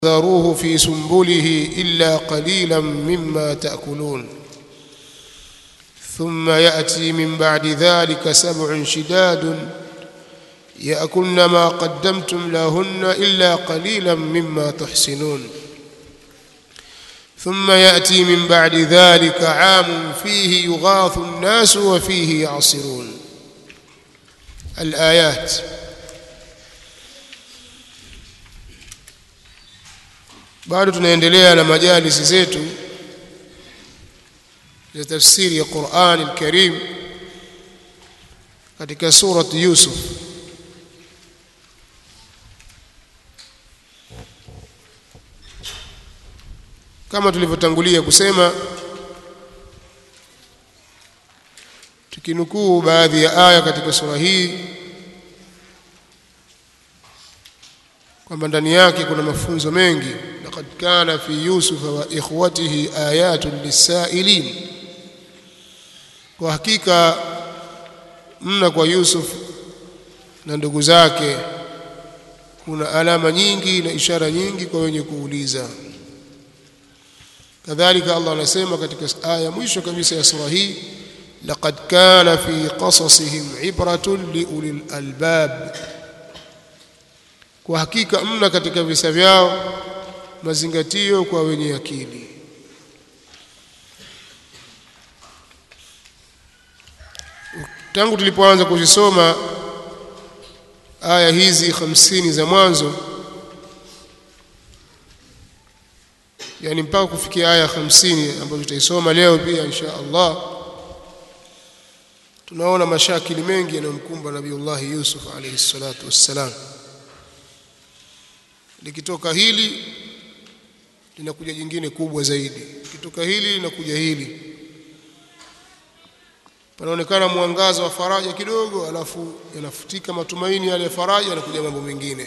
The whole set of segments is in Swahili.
ذروه في سنبله إلا قليلا مما تأكلون ثم يأتي من بعد ذلك سبع شداد يأكلن ما قدمتم لهن إلا قليلا مما تحسنون ثم يأتي من بعد ذلك عام فيه يغاث الناس وفيه يعصرون الآيات bado tunaendelea na majalisi zetu za tafsiri ya Qur'an al-Karim katika surat Yusuf kama tulivyotangulia kusema tukinukuu baadhi ya aya katika sura hii kwamba ndani yake kuna mafunzo mengi laqad kana fi yusufa wa ikhwatihi ayatun lisailin kwa hakika mna kwa Yusuf na ndugu zake kuna alama nyingi na ishara nyingi kwa wenye kuuliza kadhalika Allah anasema katika aya mwisho kabisa ya sura hii laqad kana fi qasasihim ibratun liulil albab kwa hakika mna katika visa vyao mazingatio kwa wenye akili tangu tulipoanza kuzisoma aya hizi hamsini za mwanzo yani mpaka kufikia aya hamsini ambazo tutaisoma leo pia insha Allah tunaona mashakili mengi yanayomkumba Nabiullahi Yusuf alayhi salatu wassalam likitoka hili linakuja jingine kubwa zaidi likitoka hili linakuja hili panaonekana mwangaza wa faraja kidogo alafu yanafutika matumaini yale ya faraja yanakuja mambo mengine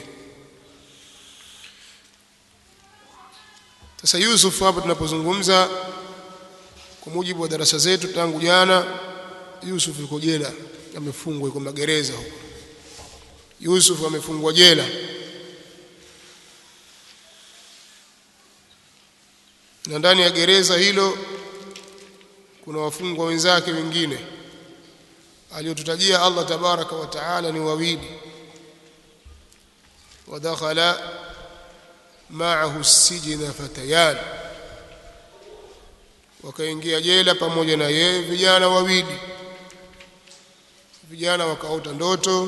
sasa Yusuf hapa tunapozungumza kwa mujibu wa darasa zetu tangu jana Yusuf yuko jela amefungwa yuko magereza huko Yusuf amefungwa jela na ndani ya gereza hilo kuna wafungwa wenzake wengine aliyotutajia Allah tabaraka wa taala ni wawili wadakhala ma'ahu sijina fatayan wakaingia jela pamoja na yeye vijana wawili vijana wakaota ndoto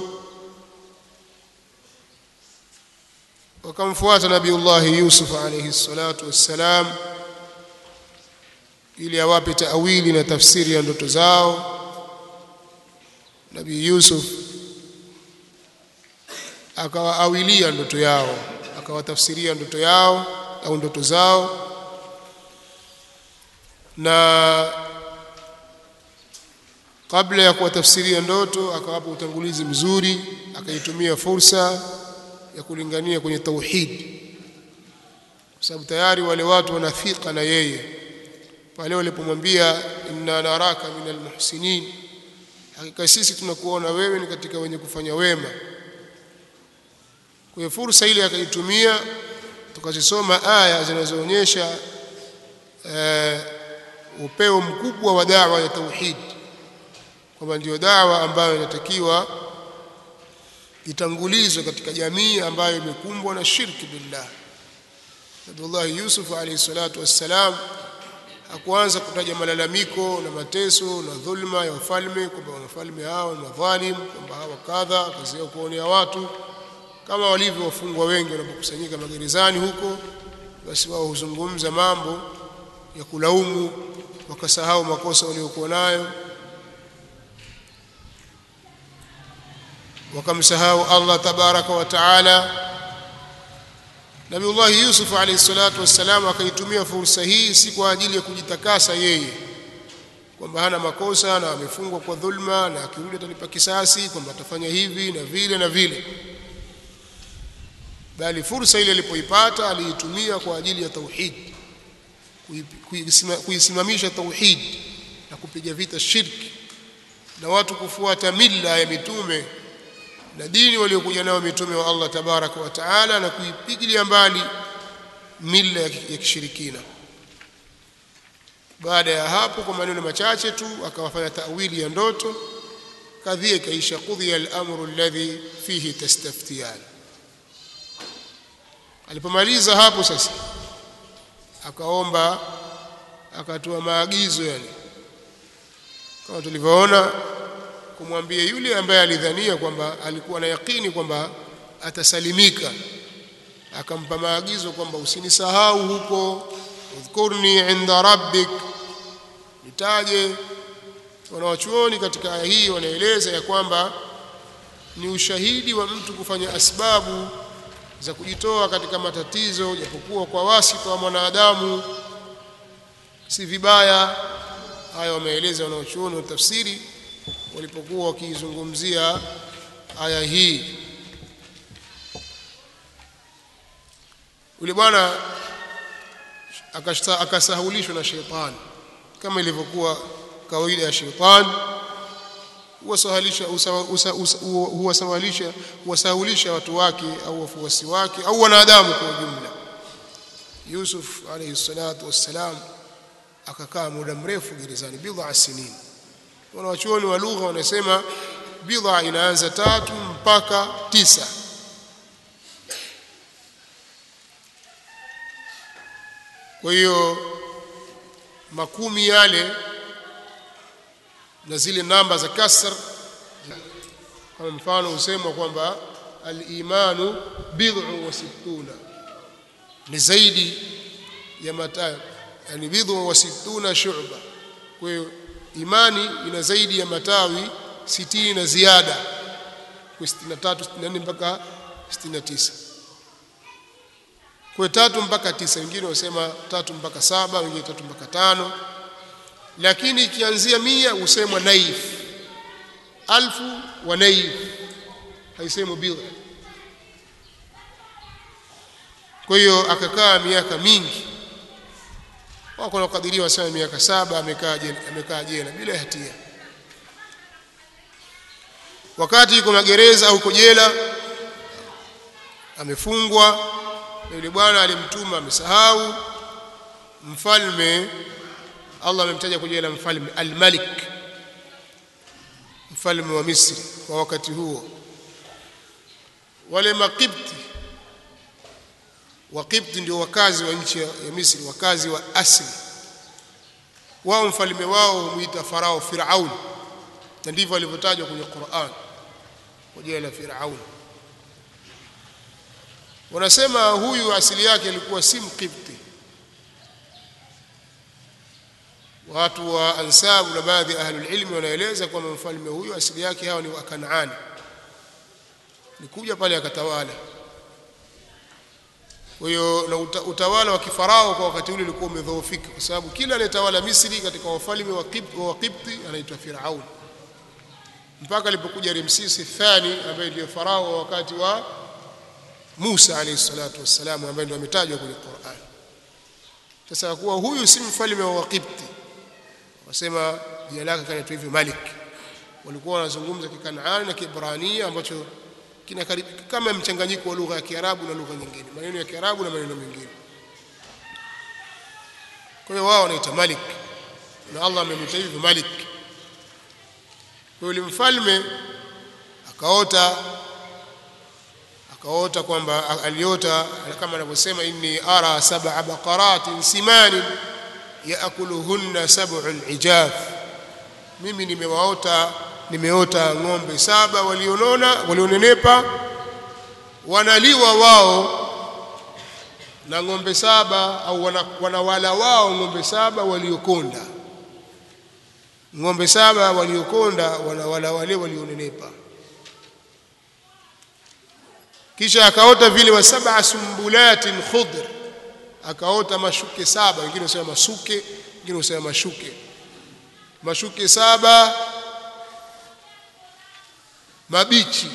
wakamfuata nabiullahi Yusuf alayhi salatu wassalam ili awape taawili na tafsiri ya ndoto zao Nabii Yusuf akawaawilia ndoto yao akawatafsiria ndoto yao au ndoto zao na kabla ya kuwatafsiria ndoto akawapa utangulizi mzuri akaitumia fursa ya kulingania kwenye tauhid kwa sababu tayari wale watu wanathika na yeye pale walipomwambia inna naraka min almuhsinin hakika sisi tunakuona wewe ni katika wenye kufanya wema kwa fursa ile akaitumia tukazisoma aya zinazoonyesha uh, upeo mkubwa wa dawa ya tauhid kwamba ndio dawa ambayo inatakiwa itangulizwe katika jamii ambayo imekumbwa na shirki billah Nabii Yusuf alayhi salatu wassalam hakuanza kutaja malalamiko na mateso na dhulma ya wafalme kwamba wafalme hao ni madhalim kwamba hawa kadha kazi yao kuonea watu kama walivyo wafungwa wengi wanapokusanyika magerezani huko basi wao huzungumza mambo ya kulaumu wakasahau makosa waliokuwa nayo wakamsahau Allah tabaraka wa taala Nabiullah Yusuf alayhi salatu wassalam akaitumia fursa hii si kwa ajili ya kujitakasa yeye kwamba hana makosa na amefungwa kwa dhulma na akirudi atalipa kisasi kwamba atafanya hivi na vile na vile bali fursa ile alipoipata aliitumia kwa ajili ya tauhid kuisimamisha tauhid na kupiga vita shirki na watu kufuata mila ya mitume na dini waliokuja nayo mitume wa Allah tabaraka wa taala na kuipigilia mbali mila ya kishirikina baada ya hapo kwa maneno machache tu akawafanya tawili ya ndoto kadhia ikaisha qudhiya al-amru alladhi fihi tastaftiyan alipomaliza hapo sasa akaomba akatoa maagizo yani kama tulivyoona kumwambia yule ambaye alidhania kwamba alikuwa na yakini kwamba atasalimika akampa maagizo kwamba usinisahau huko udhkurni inda rabbik nitaje wanawachuoni katika aya hii wanaeleza ya kwamba ni ushahidi wa mtu kufanya asbabu za kujitoa katika matatizo japokuwa kwa wasita wa mwanadamu si vibaya haya wameeleza wanaochuoni wa tafsiri walipokuwa wakiizungumzia aya hii yule bwana akasahulishwa na shetani kama ilivyokuwa kawaida ya shetani huwasahalisha huwasahalisha huwasahulisha watu wake au wafuasi wake au wanadamu kwa ujumla Yusuf alayhi salatu wassalam akakaa muda mrefu gerezani bidha sinin wanawachuoni wa lugha wanasema bidha inaanza tatu mpaka tisa kwa hiyo makumi yale na zile namba za kasr kama mfano husemwa kwamba al-imanu bid'u wa sittuna ni zaidi ya matayo yani bid'u wa sittuna shu'ba kwa hiyo imani ina zaidi ya matawi 60 na ziada kwa 63 64 mpaka 69 kwa tatu mpaka tisa wengine wasema tatu mpaka saba wengine tatu mpaka tano lakini ikianzia mia husemwa naif alfu wa naif haisemwi bidha kwa hiyo akakaa miaka mingi wako nakadiriwa wasema miaka saba amekaa jela amekaa jela bila hatia wakati yuko magereza au uko jela amefungwa na yule bwana alimtuma amesahau mfalme Allah amemtaja kwa jina la mfalme al-Malik mfalme wa Misri kwa wakati huo wale makipti wakipti ndio wakazi wa nchi ya Misri wakazi wa asili wao mfalme wao huita farao Firaun na ndivyo alivyotajwa kwenye Qur'an kwa jina la Firaun wanasema huyu asili yake alikuwa si mkipti watu wa ansabu na baadhi ya ahlul ilmi wanaeleza kwamba mfalme huyu asili yake hawa ni wa Kanaani nikuja pale akatawala kwa hiyo na uta, utawala wa kifarao kwa wakati ule ulikuwa umedhoofika kwa sababu kila anayetawala Misri katika wafalme wa Kipti, wa Kipti anaitwa Firaun mpaka alipokuja Ramsesi Thani ambaye ndiye farao wa wakati wa Musa alayhi salatu wassalam ambaye ndio ametajwa kwenye Qur'an sasa kuwa huyu si mfalme wa Waqibti wasema jina lake kanaitwa hivyo Malik walikuwa wanazungumza kikanaani na Kiebrania ambacho kina kama mchanganyiko wa lugha ya Kiarabu na lugha nyingine maneno ya Kiarabu na maneno mengine kwa hiyo wao wanaita Malik na Allah amemwita hivyo Malik kwa yule mfalme akaota akaota kwamba aliota kama anavyosema inni ara sab'a baqaratin simanin yaakuluhunna sab'un ijaf mimi nimewaota nimeota ng'ombe saba walionona walionenepa wanaliwa wao na ng'ombe saba au wanawala wao ng'ombe saba waliokonda ng'ombe saba waliokonda wanawala wale walionenepa kisha akaota vile wa sab'a sumbulatin khudr akaota mashuke saba wengine wasema masuke wengine wasema mashuke mashuke saba mabichi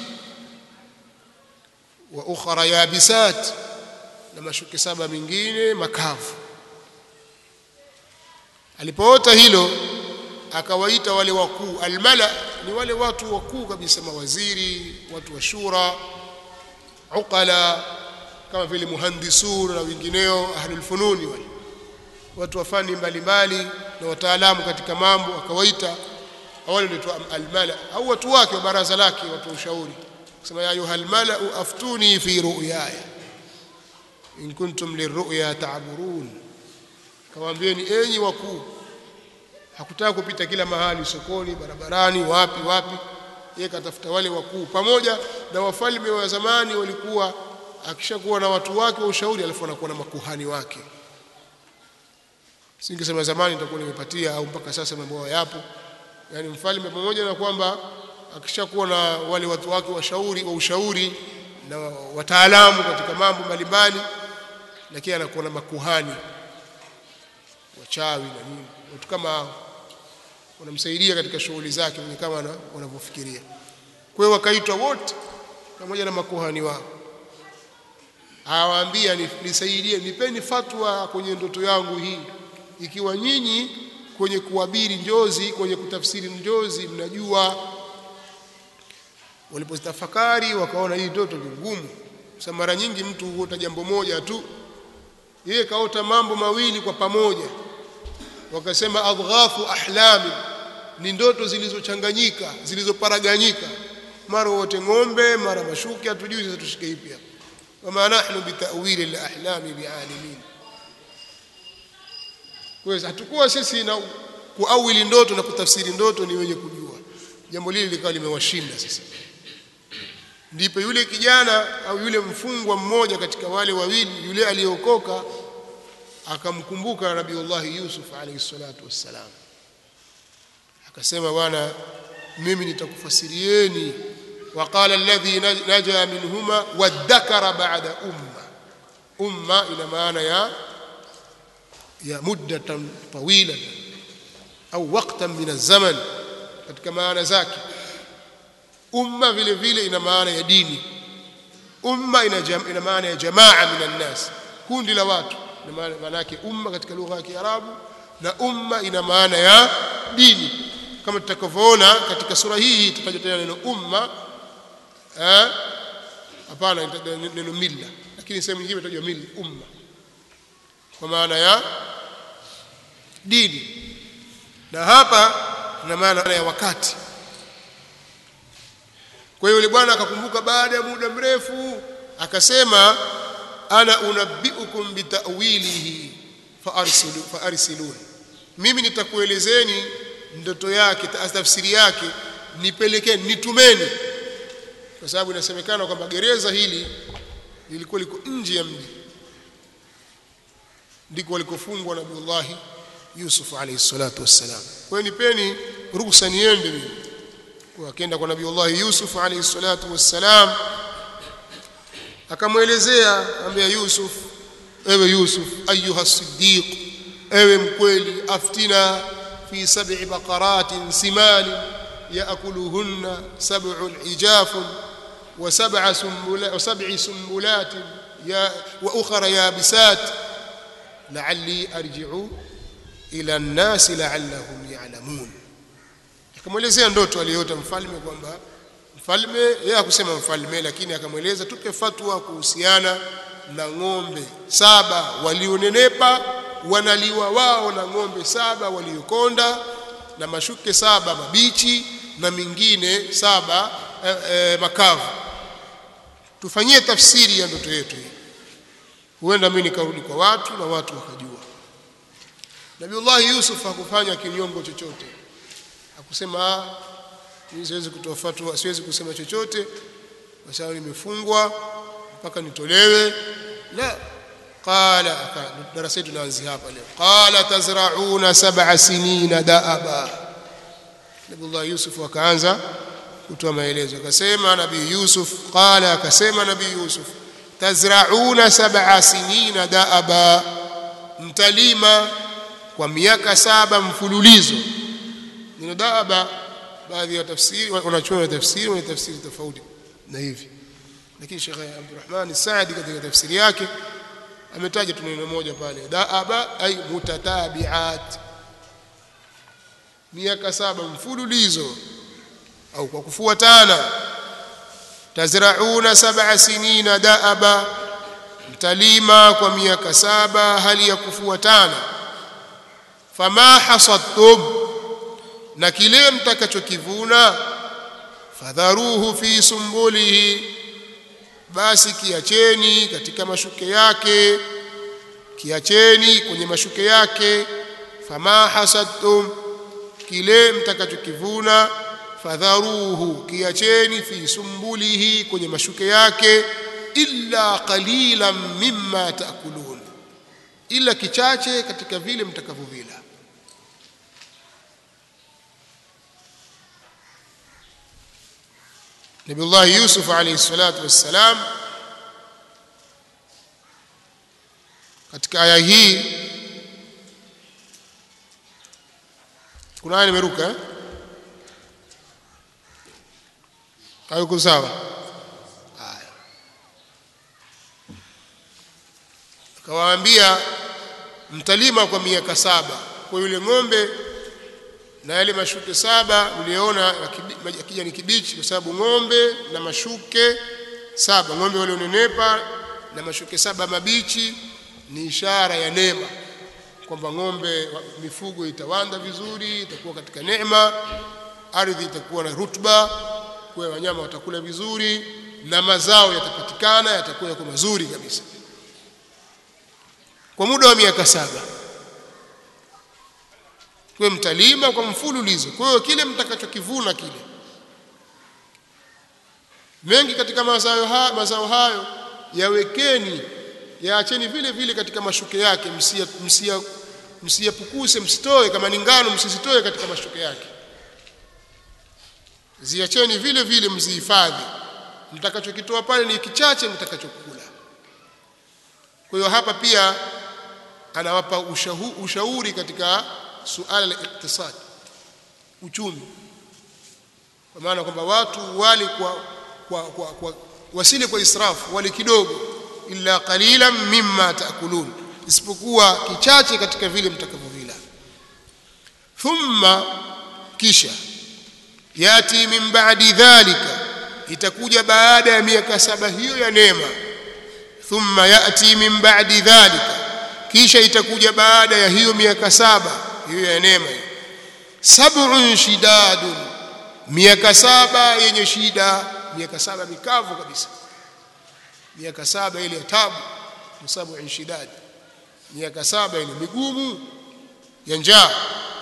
wa ukhra yabisat na mashuke saba mengine makavu alipoota hilo akawaita wale wakuu almala ni wale watu wakuu kabisa mawaziri watu wa shura uqala kama vile muhandisun na wengineo ahlul fununi wale watu wa fani mbalimbali na wataalamu katika mambo akawaita awali ndio almala au watu wake wa baraza lake watu wa ushauri kusema ya ayuhal malau aftuni fi ru'yaya in kuntum lirru'ya ta'burun kawaambieni enyi wakuu hakutaka kupita kila mahali sokoni barabarani wapi wapi yeye katafuta wale wakuu pamoja na wafalme wa zamani walikuwa akishakuwa na watu wake wa ushauri alafu anakuwa na makuhani wake singesema zamani nitakuwa nimepatia au mpaka sasa mambo yapo yani mfalme pamoja na kwamba akishakuwa na wale watu wake washauri wa ushauri na wataalamu katika mambo mbalimbali lakini anakuwa na makuhani wachawi na nini watu kama hao wanamsaidia katika shughuli zake ni kama wanavyofikiria kwa hiyo wakaitwa wote pamoja na makuhani wao awaambia nisaidie nipeni fatwa kwenye ndoto yangu hii ikiwa nyinyi kwenye kuabiri njozi kwenye kutafsiri njozi mnajua walipozitafakari wakaona hii ndoto ni ngumu sasa mara nyingi mtu huota jambo moja tu yeye kaota mambo mawili kwa pamoja wakasema adghafu ahlami ni ndoto zilizochanganyika zilizoparaganyika mara wote ng'ombe mara mashuki hatujui sasa tushike ipi hapa wama nahnu bitawili alahlami bialimin kwa hiyo hatukuwa sisi na kuawili ndoto na kutafsiri ndoto ni wenye kujua jambo lile likawa limewashinda sasa ndipo yule kijana au yule mfungwa mmoja katika wale wawili yule aliyeokoka akamkumbuka nabiullahi yusuf alayhi salatu wassalam akasema bwana mimi nitakufasirieni وقال الذي نجا منهما وادكر بعد أمة أمة إلى معنى يا يا مدة طويلة أو وقتا من الزمن katika maana zake umma vile vile ina maana ya dini umma ina, jam, ina maana ya jamaa min annas kundi la watu ina maana yake umma katika lugha ya Kiarabu na umma ina maana ya dini kama tutakavyoona katika sura hii tutaja tena neno umma eh hapana neno milla lakini sehemu nyingine itajwa milla umma kwa maana ya dini na hapa ina maana ya wakati kwa hiyo yule bwana akakumbuka baada ya muda mrefu akasema ana unabbiukum bitawilihi faarsilu faarsilun mimi nitakuelezeni ndoto yake tafsiri yake nipelekeni nitumeni kwa sababu inasemekana kwamba gereza hili lilikuwa liko nje ya mji ndiko walikofungwa Nabiullahi Yusuf alayhi salatu wassalam. Kwa hiyo nipeni ruhusa niende mimi. Kwa akaenda kwa Nabiullahi Yusuf alayhi salatu wassalam akamwelezea ambia Yusuf ewe Yusuf ayuha siddiq ewe mkweli aftina fi sab'i baqaratin simani يأكلهن سبع عجاف وسبع سنبلا وسبع سنبلات يا وأخر يابسات لعلي أرجع إلى الناس لعلهم يعلمون akamwelezea ndoto aliyoota mfalme kwamba mfalme yeye hakusema mfalme lakini akamweleza tupe fatwa kuhusiana na ng'ombe saba walionenepa wanaliwa wao na ng'ombe saba waliokonda na mashuke saba mabichi na mingine saba eh, eh, makavu tufanyie tafsiri ya ndoto yetu hii huenda mimi nikarudi kwa watu na watu wakajua Nabiullah Yusuf hakufanya kinyongo chochote hakusema mimi siwezi kutoa fatwa siwezi kusema chochote kwa sababu nimefungwa mpaka nitolewe la qala darasa letu tunaanzia hapa leo qala tazrauna sab'a sinina daaba Nabiullah Yusuf akaanza kutoa maelezo akasema nabii Yusuf qala akasema nabii Yusuf tazrauna sab'a sinina daaba mtalima kwa miaka saba mfululizo neno daaba baadhi ya tafsiri wanachuoni tafsiri wana tafsiri tofauti na hivi lakini Sheikh Abdurrahman Saadi katika tafsiri yake ametaja tu neno moja pale daaba ay mutatabiat miaka saba mfululizo au kwa kufuatana tazrauna sab'a sinina daaba mtalima kwa miaka saba hali ya kufuatana fama hasadtum na kile mtakachokivuna fadharuhu fi sumbulihi basi kiacheni katika mashuke yake kiacheni kwenye mashuke yake fama hasadtum kile mtakachokivuna fadharuhu kiacheni fi sumbulihi kwenye mashuke yake illa qalilan mimma taakulun ila kichache katika vile mtakavyovila Nabiullah Yusuf alayhi salatu wassalam katika aya hii kuna aya nimeruka eh? hayuko sawa haya akawaambia mtalima kwa miaka saba kwa yule ng'ombe na yale mashuke saba mliona ya kijani kibichi kwa sababu ng'ombe na mashuke saba ng'ombe walionenepa na mashuke saba mabichi ni ishara ya neema kwamba ng'ombe mifugo itawanda vizuri itakuwa katika neema ardhi itakuwa na rutba kwa wanyama watakula vizuri na mazao yatapatikana yatakuwa yako mazuri kabisa kwa muda wa miaka saba kwa mtalima kwa mfululizo kwa hiyo kile mtakachokivuna kile mengi katika mazao hayo, mazao hayo yawekeni yaacheni vile vile katika mashuke yake msia msia msiyapukuse msitoe kama ni ngano msizitoe katika mashuke yake ziacheni vile vile mzihifadhi mtakachokitoa pale ni kichache mtakachokula kwa hiyo hapa pia anawapa ushahu, ushauri katika suala la iktisadi uchumi kwa maana kwamba watu wali kwa, kwa, kwa, kwa wasile kwa israfu wali kidogo illa qalilan mimma taakulun isipokuwa kichache katika vile mtakavyovila thumma kisha yati min ba'di dhalika itakuja baada ya miaka saba hiyo ya neema thumma yati min ba'di dhalika kisha itakuja baada ya hiyo miaka saba hiyo ya neema sab'un shidadun miaka saba yenye shida miaka saba mikavu kabisa miaka saba ile ya tabu sab'un shidad miaka saba ile migumu ya njaa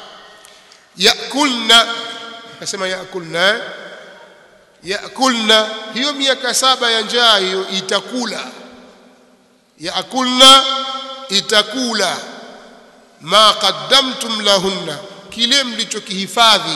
yakulna akasema yakulna yakulna hiyo miaka saba ya njaa hiyo itakula yakulna itakula ma qaddamtum lahunna kile mlichokihifadhi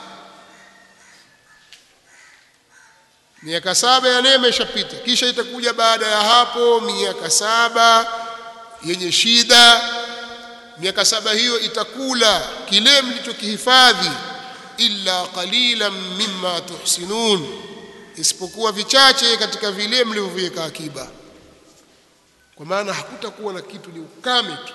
miaka saba ya neema ishapita kisha itakuja baada ya hapo miaka saba yenye shida miaka saba hiyo itakula kile mlichokihifadhi illa qalilan mimma tuhsinun isipokuwa vichache katika vile mlivyoviweka akiba kwa maana hakutakuwa na kitu ni ukame tu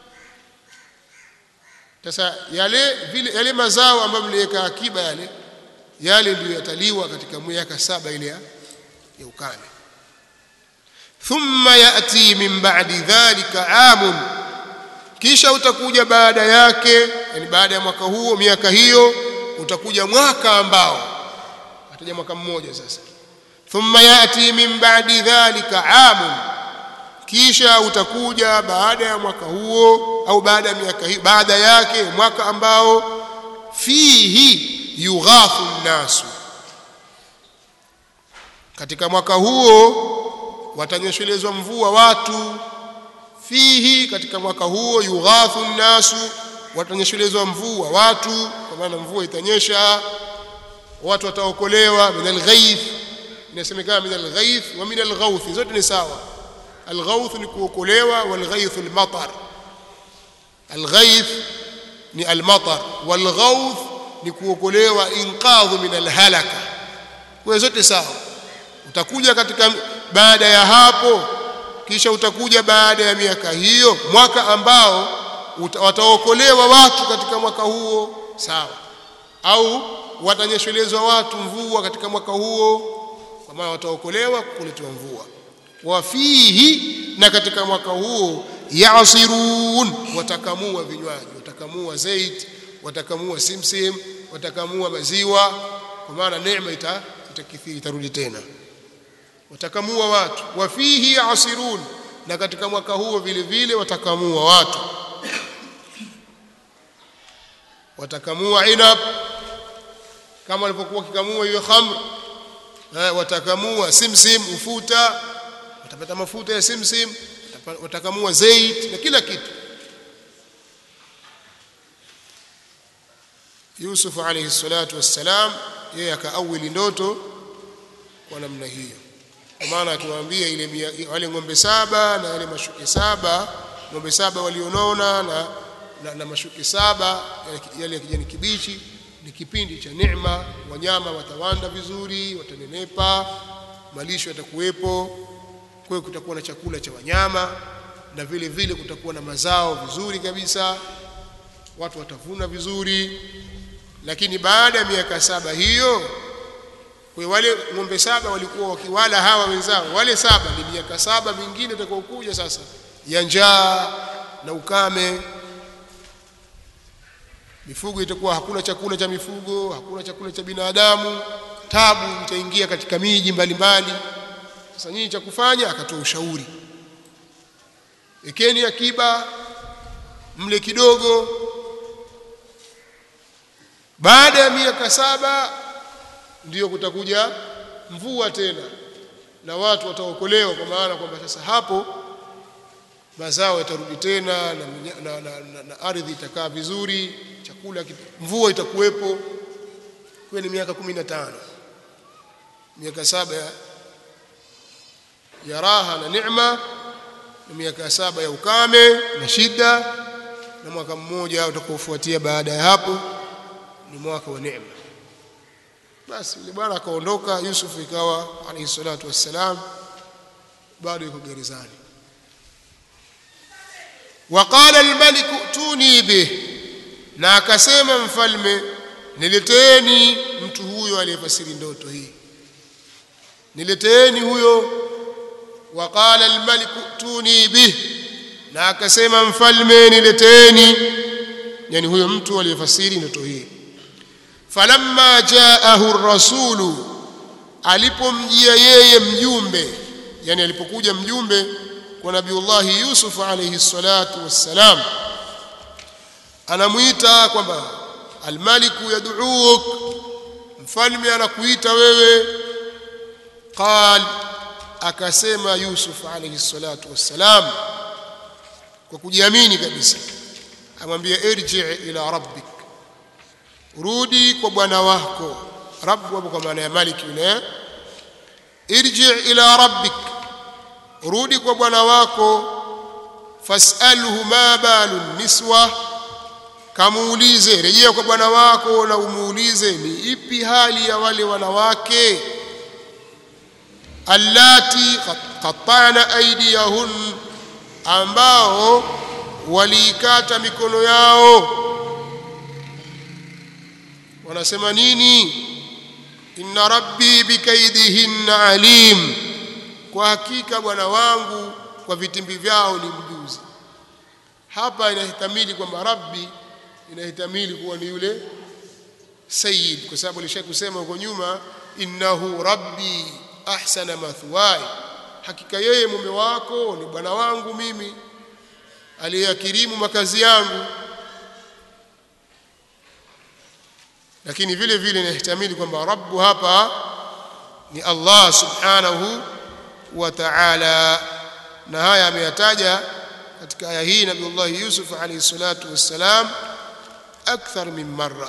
sasa yale vile yale mazao ambayo mliweka akiba yale yale ndiyo yataliwa katika miaka saba ile ya, ya ukame thumma yati min ba'di dhalika amun kisha utakuja baada yake yani baada ya mwaka huo miaka hiyo utakuja mwaka ambao ataja mwaka mmoja sasa thumma yati min ba'di dhalika amun kisha utakuja baada ya mwaka huo au baada ya miaka hiyo baada yake mwaka ambao fihi yughathu nnasu katika mwaka huo watanyeshelezwa mvua watu fihi katika mwaka huo yughathu nnasu watanyeshelezwa mvua watu kwa maana mvua itanyesha watu wataokolewa min alghaith inasemekana min alghaith wa min alghauth zote ni sawa alghauth ni kuokolewa walghaith almatar alghaith ni almatar walghauth ni kuokolewa inqadhu min alhalaka kwa zote sawa utakuja katika baada ya hapo kisha utakuja baada ya miaka hiyo mwaka ambao wataokolewa watu katika mwaka huo sawa au watanyeshelezwa watu mvua katika mwaka huo kwa maana wataokolewa kuletewa mvua wa fihi na katika mwaka huo yasirun watakamua vinywaji watakamua zait watakamua simsim watakamua maziwa kwa maana neema ita itakithiri itarudi tena watakamua watu wa fihi yasirun na katika mwaka huo vile vile watakamua watu watakamua inab kama walivyokuwa kikamua hiyo khamr eh, watakamua simsim ufuta watapata mafuta ya simsim watakamua zait na kila kitu Yusuf alayhi salatu wassalam yeye akaawili ndoto kwa namna hiyo kwa maana akiwaambia ile wale ng'ombe saba na wale mashuke saba ng'ombe saba walionona na, na, na mashuke saba yale ya kijani kibichi ni kipindi cha neema wanyama watawanda vizuri watanenepa malisho yatakuwepo kwa hiyo kutakuwa na chakula cha wanyama na vile vile kutakuwa na mazao vizuri kabisa watu watavuna vizuri lakini baada ya miaka saba hiyo kwa wale ng'ombe saba walikuwa wakiwala hawa wenzao wale saba ni miaka saba mingine itakayokuja sasa ya njaa na ukame mifugo itakuwa hakuna chakula cha mifugo hakuna chakula cha binadamu tabu itaingia katika miji mbalimbali sasa nyinyi cha kufanya akatoa ushauri ekeni akiba mle kidogo baada ya miaka saba ndiyo kutakuja mvua tena na watu wataokolewa kwa maana kwamba sasa hapo mazao yatarudi tena na, na, na, na, na ardhi itakaa vizuri chakula mvua itakuwepo kwa ni miaka 15 miaka saba ya, ya raha na neema na miaka saba ya ukame na shida na mwaka mmoja utakaofuatia baada ya hapo ni mwaka wa neema basi yule bwana akaondoka Yusuf ikawa alayhi salatu wassalam bado yuko gerezani waqala almalik tuni bih na akasema mfalme nileteeni mtu huyo aliyefasiri ndoto hii nileteeni huyo waqala almalik tuni bih na akasema mfalme nileteeni yani huyo mtu aliyefasiri ndoto hii falamma jaahu ar-rasulu alipomjia yeye mjumbe yani alipokuja mjumbe kwa nabiullahi yusuf alayhi salatu wassalam anamuita kwamba almaliku yad'uk mfalme anakuita wewe qal akasema yusuf alayhi salatu wassalam kwa kujiamini kabisa amwambia irji ila rabbik rudi kwa bwana wako rabbu hapo kwa maana ya malik yule irji ila rabbik rudi kwa bwana wako fasalhu ma balu niswa kamuulize rejea kwa bwana wako na umuulize ni ipi hali ya wale wanawake allati qattana aydiyahun ambao waliikata mikono yao wanasema nini inna rabbi bikaidihinna alim kwa hakika bwana wangu kwa vitimbi vyao ni mjuzi hapa inahitamili kwamba rabbi inahitamili kuwa ni yule sayyid kwa sababu alisha kusema huko nyuma innahu rabbi ahsana mathwai hakika yeye mume wako ni bwana wangu mimi aliyakirimu makazi yangu lakini vile vile inahitamili kwamba rabbu hapa ni Allah subhanahu wa ta'ala na haya ameyataja katika aya hii Nabiullah Yusuf alayhi salatu wassalam akthar min marra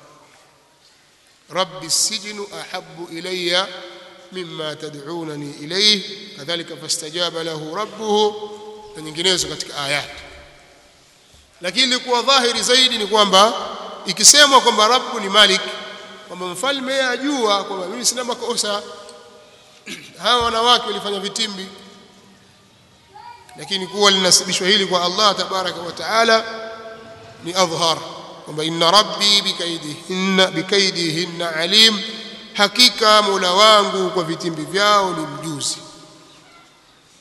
rabbi sijnu ahabbu ilayya mimma tad'unani ilayhi kadhalika fastajaba lahu rabbuhu na nyinginezo katika ayat lakini ilikuwa dhahiri zaidi ni kwamba ikisemwa kwamba rabbu ni malik kwamba mfalme ajua kwamba mimi sina makosa hawa wanawake walifanya vitimbi lakini kuwa linasibishwa hili kwa Allah tabaraka wa taala ni adhhar kwamba inna rabbi bikaidihinna bikaidihinna alim hakika mola wangu kwa vitimbi vyao ni mjuzi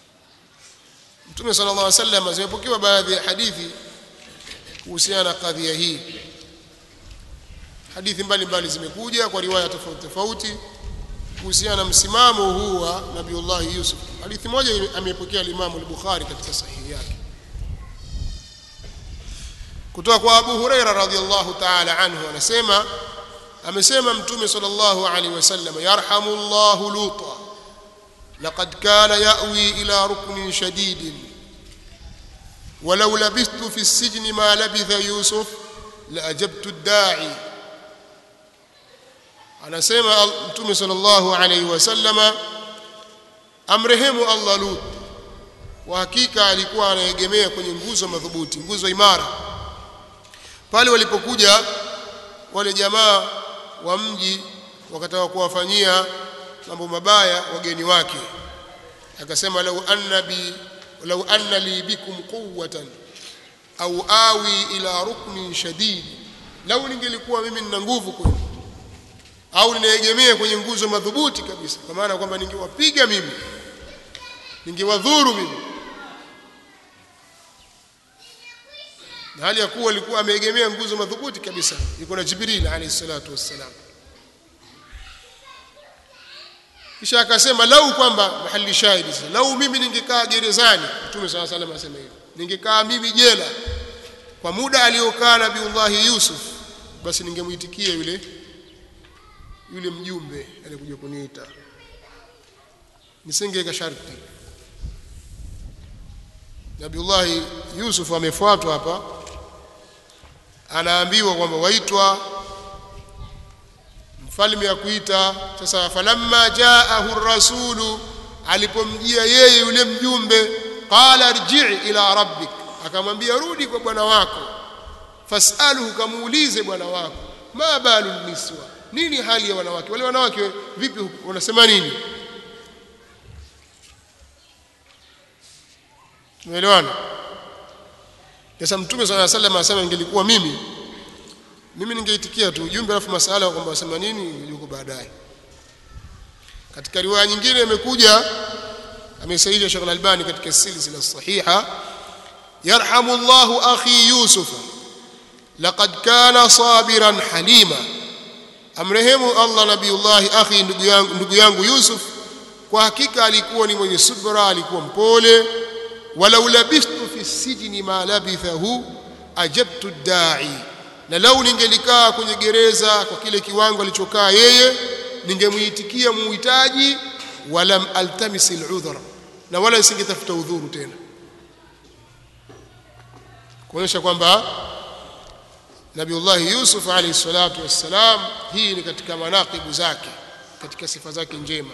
Mtume sallallahu alaihi wasallam zimepokewa baadhi ya hadithi kuhusiana na kadhia hii hadithi mbalimbali zimekuja kwa riwaya tofauti tofauti kuhusiana na msimamo huu wa Nabiullah Yusuf hadithi moja amepokea Imam al-Bukhari katika sahihi yake kutoka kwa Abu Huraira radhiyallahu ta'ala anhu anasema amesema mtume sallallahu alaihi wasallam yarhamullahu luta laqad kana ya'wi ila ruknin shadidin ولو لبثت في السجن ما لبث يوسف لأجبت الداعي anasema mtume sallallahu alaihi wasallama amrehemu Allah Lut kwa hakika alikuwa anaegemea kwenye nguzo madhubuti nguzo imara pale walipokuja wale jamaa wa mji wakataka kuwafanyia mambo mabaya wageni wake akasema lau anna bi lau anna li bikum quwwatan au awi ila ruknin shadid lau ningelikuwa mimi nina nguvu kwenu au ninaegemea kwenye nguzo madhubuti kabisa kwa maana kwamba ningewapiga mimi ningewadhuru mimi na hali ya kuwa alikuwa ameegemea nguzo madhubuti kabisa yuko na Jibril alayhi salatu wassalam kisha akasema lau kwamba mahali shahidi sasa lau mimi ningekaa gerezani mtume swalla salam asema hivyo ningekaa mimi jela kwa muda aliokaa nabiullahi Yusuf basi ningemuitikia yule yule mjumbe alikuja kuniita nisingeweka sharti Nabiullahi Yusuf amefuatwa hapa anaambiwa kwamba waitwa mfalme akuita sasa falamma jaahu rasulu alipomjia yeye yule mjumbe qala rji' ila rabbik akamwambia rudi kwa bwana wako fasaluhu kamuulize bwana wako ma balu niswa nini hali ya wanawake wale wanawake vipi wanasema nini tumeelewana sasa mtume swalla sallam anasema ingelikuwa mimi mimi ningeitikia tu ujumbe alafu masala kwamba wasema nini yuko baadaye katika riwaya nyingine imekuja amesahihisha Sheikh Al-Albani katika silsila sahiha yarhamu Allahu akhi Yusuf laqad kana sabiran halima amrehemu Allah nabiyullahi akhi ndugu yangu ndugu yangu Yusuf kwa hakika alikuwa ni mwenye subra alikuwa mpole walau labistu fi sijni ma labithahu ajabtu da'i na lau ningelikaa kwenye gereza kwa kile kiwango alichokaa yeye ningemuitikia muhitaji walam altamis al'udhra na wala nisingetafuta udhuru tena kuonyesha kwamba Nabiullah Yusuf alayhi salatu wassalam hii ni katika manaqibu zake katika sifa zake njema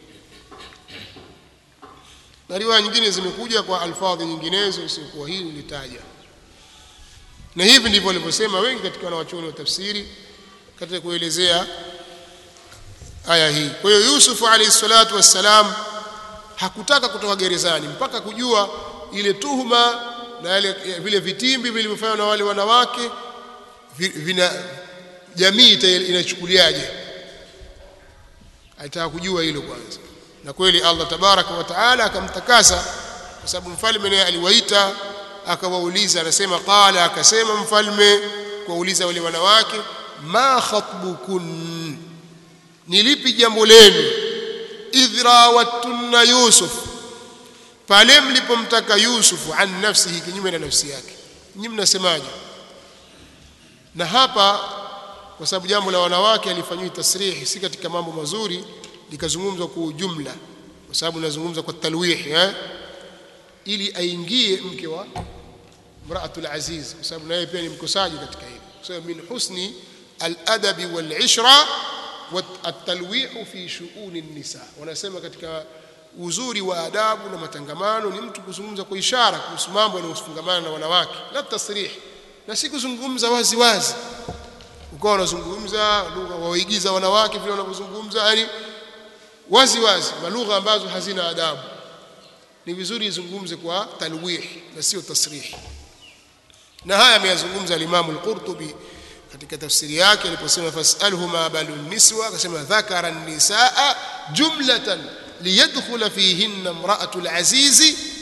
na riwaya nyingine zimekuja kwa alfadhi nyinginezo isiyokuwa hii nilitaja na hivi ndivyo walivyosema wengi katika wanawachuoni wa tafsiri katika kuelezea aya hii kwa hiyo Yusuf alayhi salatu wassalam hakutaka kutoka gerezani mpaka kujua ile tuhuma na yale vile vitimbi vilivyofanywa na wale wanawake vina jamii inachukuliaje alitaka kujua hilo kwanza na kweli Allah tabaraka wa taala akamtakasa kwa sababu mfalme naye aliwaita akawauliza anasema qala akasema mfalme kuwauliza wale wanawake ma khatbukun ni lipi jambo lenu idhra watunna yusuf pale mlipomtaka yusuf an nafsihi kinyume na nafsi yake nyinyi mnasemaje na hapa kwa sababu jambo la wanawake alifanywa tasrihi si katika mambo mazuri likazungumzwa kwa ujumla kwa sababu nazungumza kwa talwih eh ili aingie mke wa mraatul aziz kwa sababu naye pia ni mkosaji katika hili kwa sababu min husni al-adabi wal-ishra wat-talwih fi shu'uni an-nisa wanasema katika uzuri wa adabu na matangamano ni mtu kuzungumza kwa ishara kuhusu mambo yanayofungamana na wanawake la tasrih na si kuzungumza wazi wazi ukawa unazungumza lugha waigiza wanawake vile wanavyozungumza yani wazi wazi malugha ambazo hazina adabu ni vizuri izungumze kwa talwih na sio tasrih na haya ameyazungumza al-Imam al-Qurtubi katika tafsiri yake aliposema fasalhu ma balu niswa akasema dhakara an-nisaa jumlatan liyadkhula fihinna imra'atu al-aziz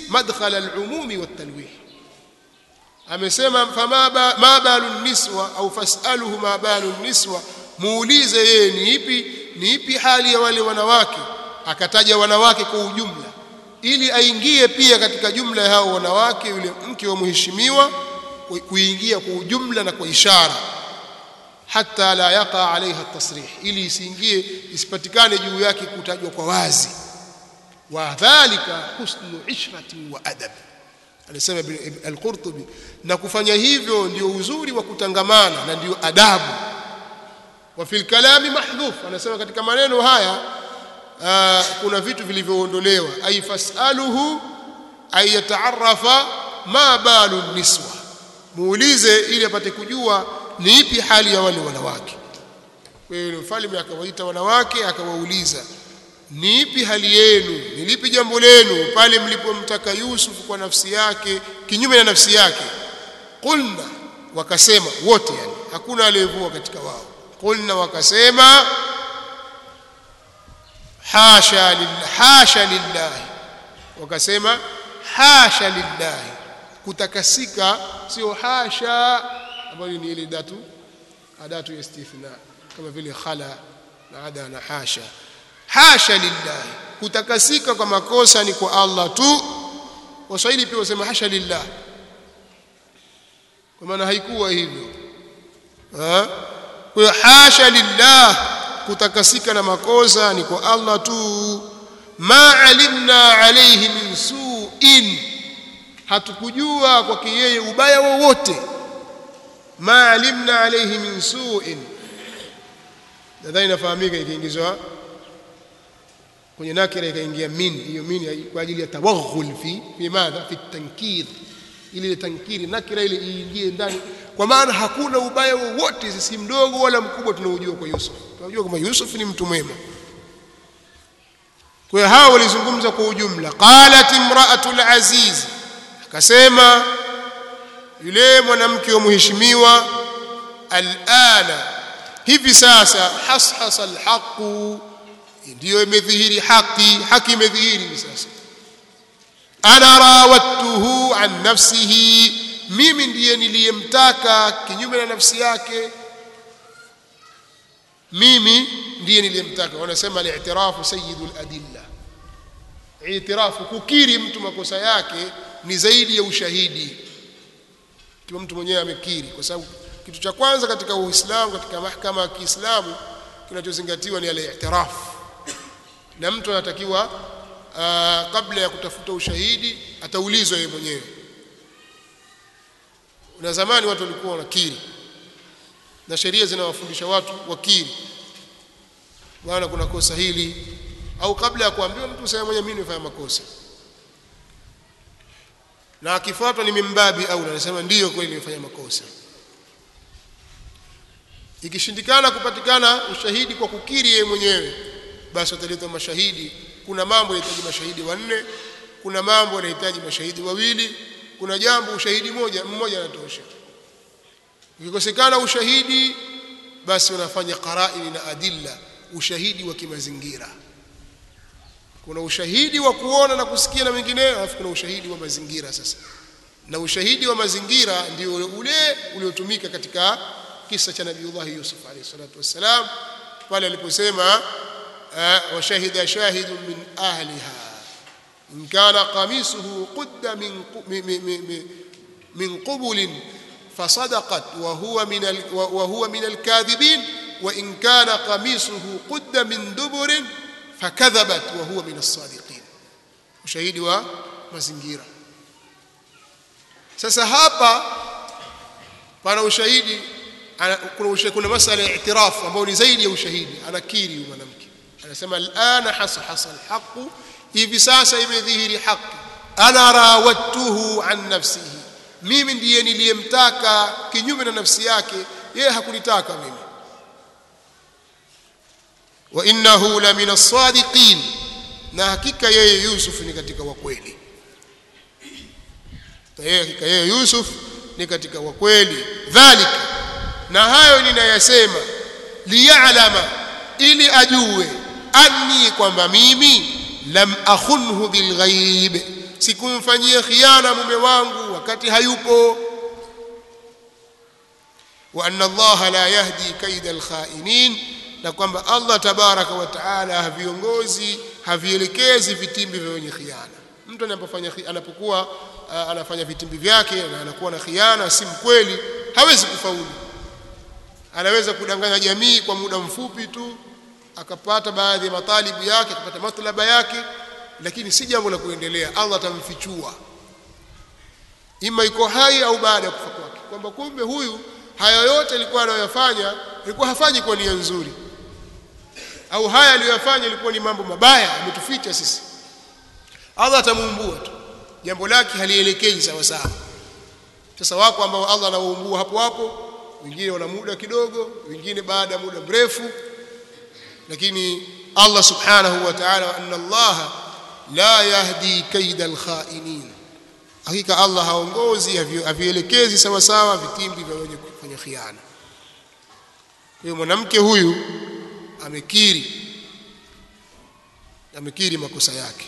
madkhala al-umumi wat-talwih amesema fama ba, ma balu niswa au fasaluhu ma balu niswa muulize yeye ni ipi ni ipi hali ya wale wanawake akataja wanawake kwa ujumla ili aingie pia katika jumla ya hao wanawake yule mke wa mheshimiwa kuingia kwa ujumla na kwa ishara hata la yaqa alaiha tasrih ili isiingie isipatikane juu yake kutajwa kwa wazi wa dhalika husnu ishrati wa adab anasema al-Qurtubi na kufanya hivyo ndio uzuri wa kutangamana na ndio adabu wa fil kalami mahdhuf anasema katika maneno haya aa, kuna vitu vilivyoondolewa ay fasaluhu ay yataarafa ma balu niswa muulize ili apate kujua ni ipi hali ya wale wanawake kwa hiyo mfalme akawaita wanawake akawauliza ni ipi hali yenu ni lipi jambo lenu pale mlipomtaka Yusuf kwa nafsi yake kinyume na nafsi yake qulna wakasema wote yani hakuna aliyevua katika wao qulna wakasema hasha lillah hasha lillahi wakasema hasha lillahi kutakasika sio hasha ambayo ni ile datu adatu ya istithna kama vile khala na ada na hasha hasha lillahi kutakasika kwa makosa ni kwa Allah tu waswahili pia wasema hasha lillah kwa maana haikuwa hivyo ha? kwa hiyo hasha lillah kutakasika na makosa ni kwa Allah tu ma alimna alayhi min su'in hatukujua kwake yeye ubaya wowote ma alimna alayhi min su'in nadhani inafahamika ikiingizwa kwenye nakira ikaingia min hiyo min kwa ajili ya tawaghul fi fi madha fi tankir ile tankiri nakira ile iingie ndani kwa maana hakuna ubaya wowote si mdogo wala mkubwa tunaojua kwa Yusuf tunajua kama Yusuf ni mtu mwema kwa hiyo hao walizungumza kwa ujumla qalat imra'atul aziz akasema yule mwanamke wa mheshimiwa alana hivi sasa hashasa alhaqu ndiyo imedhihiri haki haki imedhihiri sasa ana rawattuhu an nafsihi mimi ndiye niliyemtaka kinyume na nafsi yake mimi ndiye niliyemtaka wanasema al-i'tirafu sayyidul adilla i'tirafu kukiri mtu makosa yake ni zaidi ya ushahidi kama mtu mwenyewe amekiri kwa sababu kitu cha kwanza katika Uislamu katika mahakama ya Kiislamu kinachozingatiwa ni al-i'tirafu na mtu anatakiwa uh, kabla ya kutafuta ushahidi ataulizwa yeye mwenyewe na zamani watu walikuwa wanakiri na sheria zinawafundisha watu wakiri bwana kuna kosa hili au kabla ya kuambiwa mtu sema mwenyewe mimi nimefanya makosa na akifuatwa ni mimbabi au anasema ndiyo kweli nimefanya makosa ikishindikana kupatikana ushahidi kwa kukiri yeye mwenyewe basi wataletwa mashahidi kuna mambo yanahitaji mashahidi wanne kuna mambo yanahitaji mashahidi wawili kuna jambo ushahidi moja mmoja anatosha ukikosekana ushahidi basi wanafanya qaraini na adilla ushahidi wa kimazingira kuna ushahidi wa kuona na kusikia na mengineyo alafu kuna ushahidi wa mazingira sasa na ushahidi wa mazingira ndio ule uliotumika katika kisa cha nabiiullah Yusuf alayhi salatu wassalam pale aliposema وشهد شاهد من أهلها إن كان قميصه قد من من قبل فصدقت وهو من وهو من الكاذبين وإن كان قميصه قد من دبر فكذبت وهو من الصادقين ushahidi wa mazingira sasa hapa pana ushahidi kuna kuna masala ya i'tiraf ambao ni zaidi ya ushahidi anakiri huyu mwanamke anasema alana hasa alhaq hivi sasa imedhihiri haki ana rawattuhu an nafsihi mimi ndiye niliyemtaka kinyume na nafsi yake yeye hakunitaka mimi wa innahu la min as-sadiqin na hakika yeye Yusuf ni katika wakweli na yeye hakika yeye Yusuf ni katika wakweli dhalika na hayo ninayasema liya'lama ili ajue anni kwamba mimi lam akhunhu bilghaib sikumfanyia khiana mume wangu wakati hayupo wa anna Allah la yahdi kaida alkhainin na kwamba Allah tabaraka wa taala haviongozi havielekezi vitimbi vya wenye khiana mtu anapofanya anapokuwa uh, anafanya vitimbi vyake na anakuwa na khiana si mkweli hawezi kufaulu anaweza kudanganya jamii kwa muda mfupi tu akapata baadhi ya matalibu yake akapata matlaba yake lakini si jambo la kuendelea Allah atamfichua ima iko hai au baada ya kufa kwake kwamba kumbe huyu haya yote alikuwa anayoyafanya alikuwa hafanyi kwa nia nzuri au haya aliyofanya ilikuwa ni mambo mabaya ametuficha sisi Allah atamuumbua tu jambo lake halielekei sawa sawa sasa wako ambao Allah anawaumbua hapo hapo wengine wana muda kidogo wengine baada ya muda mrefu lakini Allah subhanahu wa ta'ala anna Allah la yahdi kaida alkhainin hakika Allah haongozi havielekezi sawa sawa vitimbi vya wenye kufanya khiana kwa hiyo mwanamke huyu amekiri amekiri makosa yake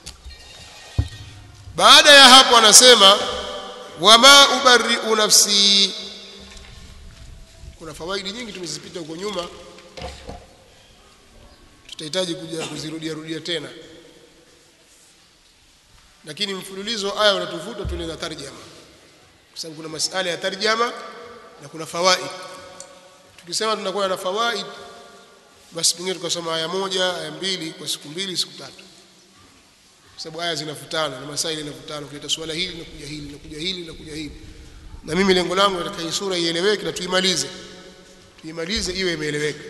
baada ya hapo anasema wama ubarri'u nafsi kuna fawaidi nyingi tumezipita huko nyuma tutahitaji kuja kuzirudia rudia tena lakini mfululizo aya unatuvuta tuende na tarjama kwa sababu kuna masala ya tarjama na kuna fawaid tukisema tunakuwa na fawaid basi pengine tukasoma aya moja aya mbili kwa siku mbili siku tatu kwa sababu aya zinafutana na masaili yanafutana kuleta swala hili na kuja hili na kuja hili na kuja hili na mimi lengo langu nataka hii sura ieleweke na tuimalize tuimalize iwe imeeleweka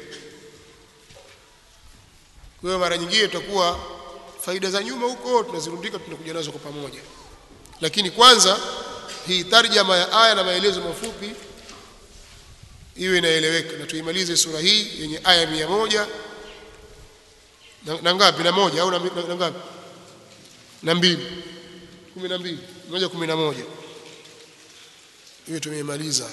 kwa hiyo mara nyingine tutakuwa faida za nyuma huko tunazirundika tunakuja nazo kwa pamoja lakini kwanza hii tarjama ya aya na maelezo mafupi iwe inaeleweka na tuimalize sura hii yenye aya mia moja na, na ngapi na moja au na, na, na ngapi na mbili kumi na mbili moja kumi na moja hiyo tumeimaliza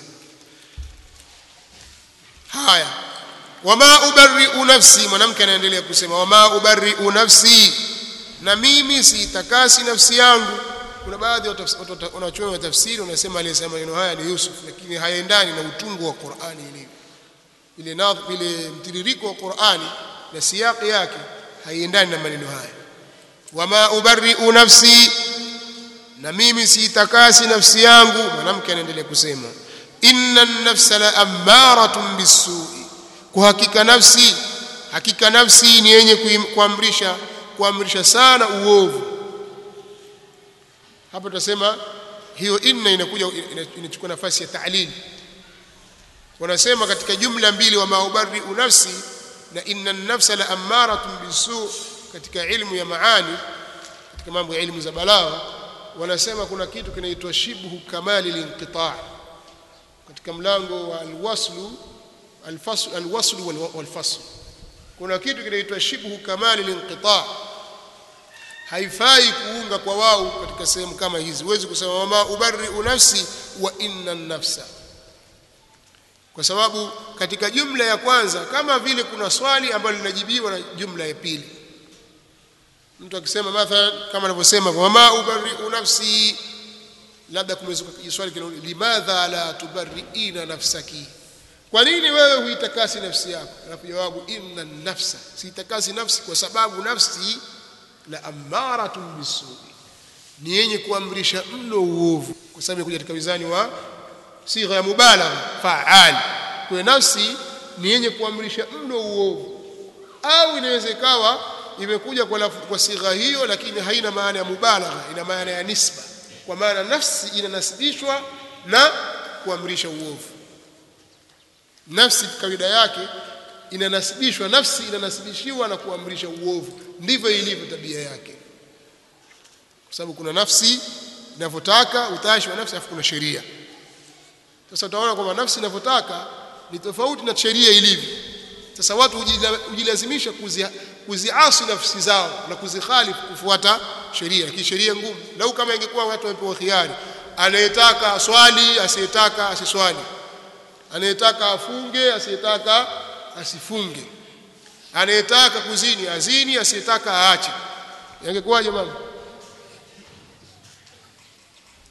haya wama ubarri'u nafsi mwanamke anaendelea kusema wama ubarri'u nafsi na mimi siitakasi nafsi yangu kuna baadhi ya wanachuoni wa tafsiri wanasema aliyesema maneno haya ni Yusuf lakini hayaendani na utungu wa Qur'ani ilivyo ile nadh ile mtiririko wa Qur'ani na siyaki yake haiendani na maneno haya wama ubarri'u nafsi na mimi siitakasi nafsi yangu mwanamke anaendelea kusema inna an-nafsa la ammaratun bis-su'i kwa hakika nafsi hakika nafsi ni yenye kuamrisha kuamrisha sana uovu hapa tutasema hiyo inna inakuja inachukua nafasi ya ta'lil wanasema katika jumla mbili wa maubari nafsi na inna an-nafsa la ammaratun bisu katika ilmu ya maani katika mambo ya ilmu za balagha wanasema kuna kitu kinaitwa shibhu kamali linqita' katika mlango wa alwaslu alfasl alwaslu walfasl kuna kitu kinaitwa shibhu kamali linqita' haifai kuunga kwa wao katika sehemu kama hizi huwezi kusema wama ubarri'u nafsi wa inna nafsa kwa sababu katika jumla ya kwanza kama vile kuna swali ambalo linajibiwa na jumla ya pili mtu akisema mathalan kama anavyosema wama ubarri'u nafsi labda kumezuka swali kile limadha la tubarri'ina nafsaki kwa nini wewe huitakasi nafsi yako alafu jawabu inna nafsa siitakasi nafsi kwa sababu nafsi la ammaratun bisui ni yenye kuamrisha mno uovu kwa sababu imekuja katika mizani wa sigha ya mubalagha faal kwa nafsi ni yenye kuamrisha mno uovu au inaweza ikawa imekuja kwa, kwa sigha hiyo lakini haina maana ya mubalagha ina maana ya nisba kwa maana nafsi inanasibishwa na kuamrisha uovu nafsi kawaida yake inanasibishwa nafsi inanasibishiwa na kuamrisha uovu ndivyo ilivyo tabia yake kwa sababu kuna nafsi inavyotaka utashi wa nafsi afu kuna sheria sasa utaona kwamba nafsi inavyotaka ni tofauti na sheria ilivyo sasa watu hujilazimisha kuziasi kuzi nafsi zao na kuzikhalifu kufuata sheria lakini sheria ngumu lau kama ingekuwa watu wamepewa khiari anayetaka aswali asiyetaka asiswali anayetaka afunge asiyetaka asifunge anayetaka kuzini azini asiyetaka aache yangekuwaje mama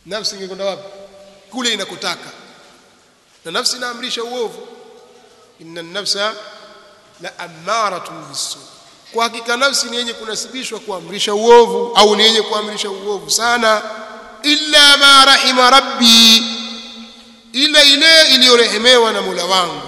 nafsi ingekwenda wapi kule inakotaka na nafsi inaamrisha uovu inna nafsa la amaratun bisu kwa hakika nafsi ni yenye kunasibishwa kuamrisha uovu au ni yenye kuamrisha uovu sana illa ma rahima rabbi ila ile iliyorehemewa na Mola wangu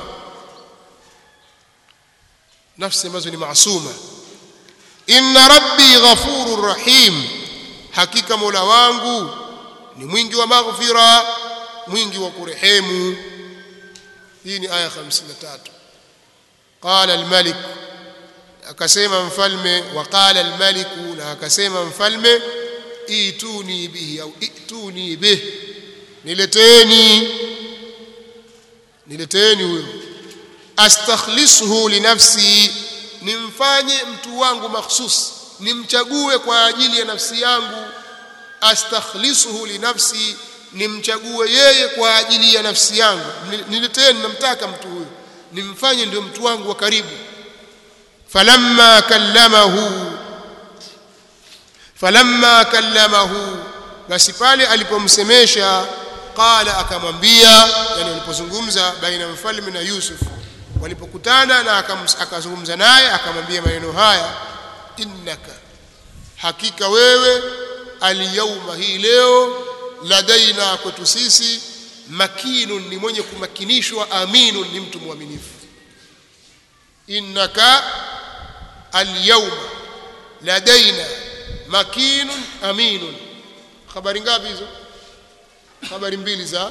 nafsi ambazo ni maasuma inna rabbi ghafurur rahim hakika Mola wangu ni mwingi wa maghfira mwingi wa kurehemu hii ni aya 53 qala al-malik akasema mfalme wa qala al-malik na akasema mfalme ituni bihi au ituni bih nileteni nileteni huyo astakhlisuhu li nafsi nimfanye mtu wangu makhsus nimchague kwa ajili ya nafsi yangu astakhlisuhu li nafsi nimchague yeye kwa ajili ya nafsi yangu nileteni namtaka mtu huyo nimfanye ndio mtu wangu wa karibu falamma kallamahu falamma kallamahu basi pale alipomsemesha qala akamwambia yani walipozungumza baina mfalme na Yusuf walipokutana na akazungumza naye akamwambia maneno haya innaka hakika wewe alyauma hii leo ladaina kwetu sisi makinun ni mwenye kumakinishwa aminun ni mtu mwaminifu innaka alyawma ladaina makinun aminun habari ngapi hizo habari mbili za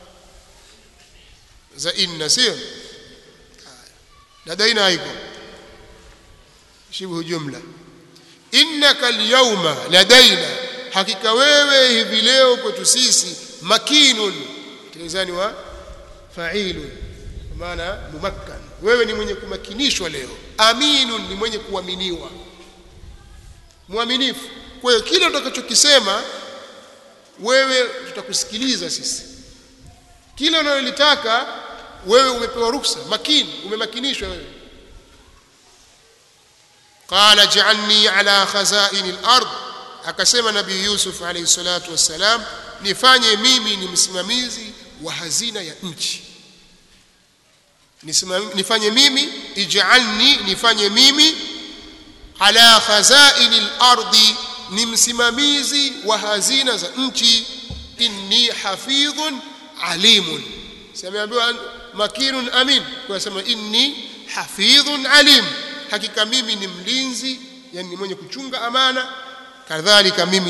za inna sio ladaina haiko shibhu jumla innaka alyawma ladaina hakika wewe hivi leo kwetu sisi makinun tilizani wa fa'ilun maana mumakkan wewe ni mwenye kumakinishwa leo aminun ni mwenye kuaminiwa mwaminifu kwa hiyo kile utakachokisema wewe tutakusikiliza sisi kile unalolitaka wewe umepewa ruksa makini umemakinishwa wewe qala ja'alni ala khazaini al-ard akasema nabii Yusuf alayhi salatu wassalam nifanye mimi ni msimamizi wa hazina ya nchi nifanye mimi ij'alni nifanye mimi ala khazaini al-ardi ni msimamizi wa hazina za nchi inni hafidhun alimun simeambiwa makinun amin kwa sema inni hafidhun alim hakika mimi ni mlinzi yani mwenye kuchunga amana kadhalika mimi